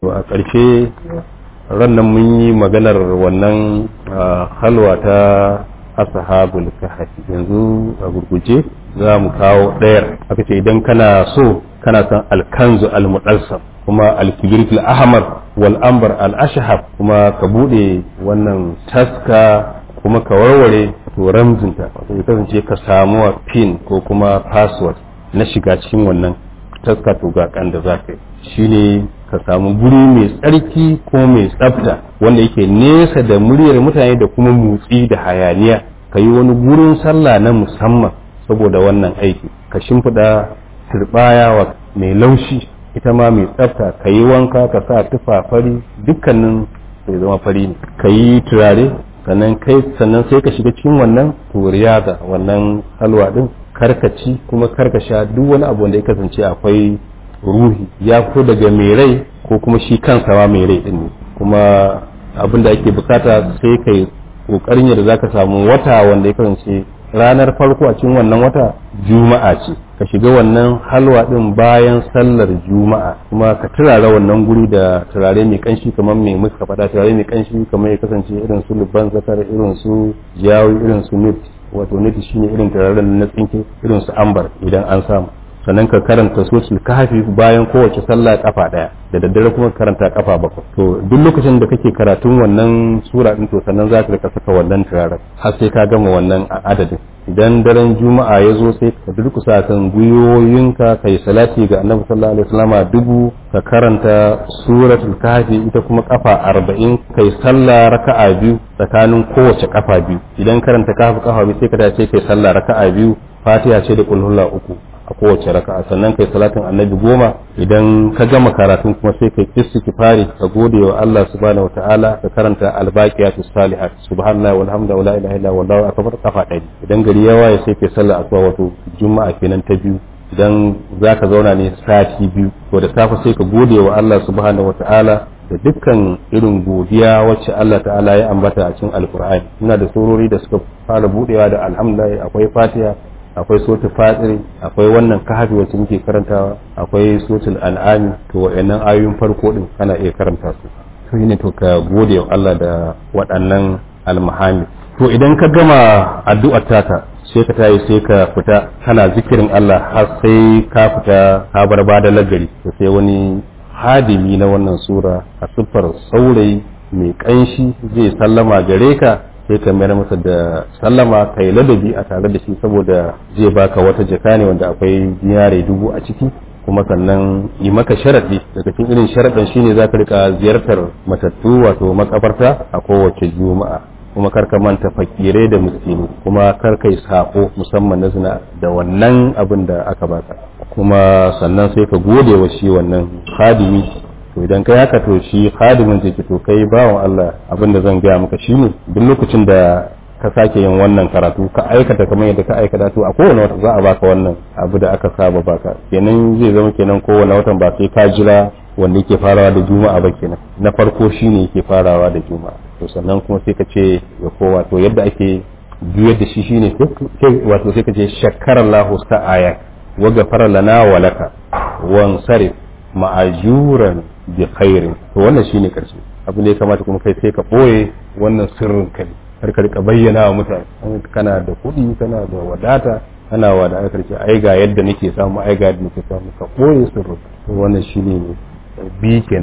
a ƙarshe rannan mun yi maganar wannan halwa ta ashabul kahfi yanzu a gurguje za mu kawo ɗayar aka ce idan kana so kana son alkanzu almudassam kuma alkibirtul ahmar wal ambar al ashhab kuma ka bude wannan taska kuma ka warware to ramzinta wato ya kasance ka samu pin ko kuma password na shiga cikin wannan taska to ga kan da za ka yi shine ka samu guri mai tsarki ko mai tsafta wanda yake nesa da muryar mutane da kuma motsi da hayaniya ka yi wani gurin sallah na musamman saboda wannan aiki ka shimfiɗa turbaya wa mai laushi ita ma mai tsafta ka yi wanka ka sa tufa fari dukkanin sai zama fari ne ka yi turare sannan kai sannan sai ka shiga cikin wannan turiyaza wannan halwa din karkaci kuma karkasha duk wani abu wanda ya kasance akwai ruhi ya fito daga mai rai ko kuma shi kansa ma mai rai din ne kuma abin da ake bukata sai kai kokarin yadda zaka samu wata wanda ya kasance ranar farko a cikin wannan wata juma'a ce ka shiga wannan halwa din bayan sallar juma'a kuma ka turara wannan guri da turare mai kanshi kamar mai muka faɗa turare mai kanshi kamar ya kasance irin su lubban zakar irin su jawi irin su nit wato nit shine irin turaren na tsinke irin su ambar idan an samu sannan ka karanta suratul kahfi bayan kowace sallah kafa daya da daddare kuma karanta kafa bakwai to duk lokacin da kake karatun wannan sura din to sannan za ka rika saka wannan turaren har sai ka gama wannan adadin idan daren juma'a ya zo sai ka durkusa kan gwiwoyinka kai salati ga annabi sallallahu alaihi wasallama dubu ka karanta suratul kahfi ita kuma kafa arba'in kai sallah raka'a biyu tsakanin kowace kafa biyu idan karanta kahfi kafa biyu sai ka dace kai sallah raka'a biyu fatiha ce da kulhulla uku a kowace raka'a sannan kai salatin annabi goma idan ka gama karatun kuma sai kai istighfari ka gode wa Allah subhanahu wataala ka karanta albaqiyatus salihat subhanallahi walhamdulillahi wala ilaha illa wallahu akbar kafa ɗari idan gari ya waye sai kai sallar asuba wato juma'a kenan ta biyu idan zaka zauna ne sati biyu to da safe sai ka gode wa Allah subhanahu wataala da dukkan irin godiya wacce Allah ta'ala ya ambata a cikin alkur'ani muna da surori da suka fara budewa da alhamdulillah akwai fatiha akwai sotu fatiri akwai wannan kahafi wacce muke karantawa akwai sotul al'ami to wa'annan ayoyin farko din kana iya karanta su to ne to ka gode wa Allah da waɗannan almahami to idan ka gama addu'ar taka sai ka tayi sai ka fita kana zikirin Allah har sai ka fita ka bar bada lagari to sai wani hadimi na wannan sura a siffar saurayi mai kanshi zai sallama gare ka sai ka mayar masa da sallama kai ladabi a tare da shi saboda zai baka wata jaka ne wanda akwai dinare dubu a ciki kuma sannan yi maka sharaɗi daga cikin irin sharaɗin shine za ka rika ziyartar matattu wato makabarta a kowace juma'a kuma kar ka manta fakirai da miskini kuma kar kai sako musamman na zina da wannan abin da aka baka kuma sannan sai ka gode wa shi wannan hadimi to idan kai haka to shi khadimin zai ki to kai bawan Allah abin da zan gaya maka shine duk lokacin da ka sake yin wannan karatu ka aikata kamar yadda ka aikata to a kowane wata za a baka wannan abu da aka saba baka kenan zai zama kenan kowane watan ba sai ka jira wanda yake farawa da juma'a ba kenan na farko shine yake farawa da juma'a to sannan kuma sai ka ce ya kowa to yadda ake juyar da shi shine wato sai ka ce shakkarallahu sa'aya wa ghafara lana wa laka wansarif ma'ajuran bi khairin to wannan shine karshe abin da ya kamata kuma kai sai ka boye wannan sirrin kai har ka rika bayyana wa mutane kana da kuɗi kana da wadata kana wa da karshe ai ga yadda nake samu ai ga yadda nake samu ka boye sirrin to wannan shine bi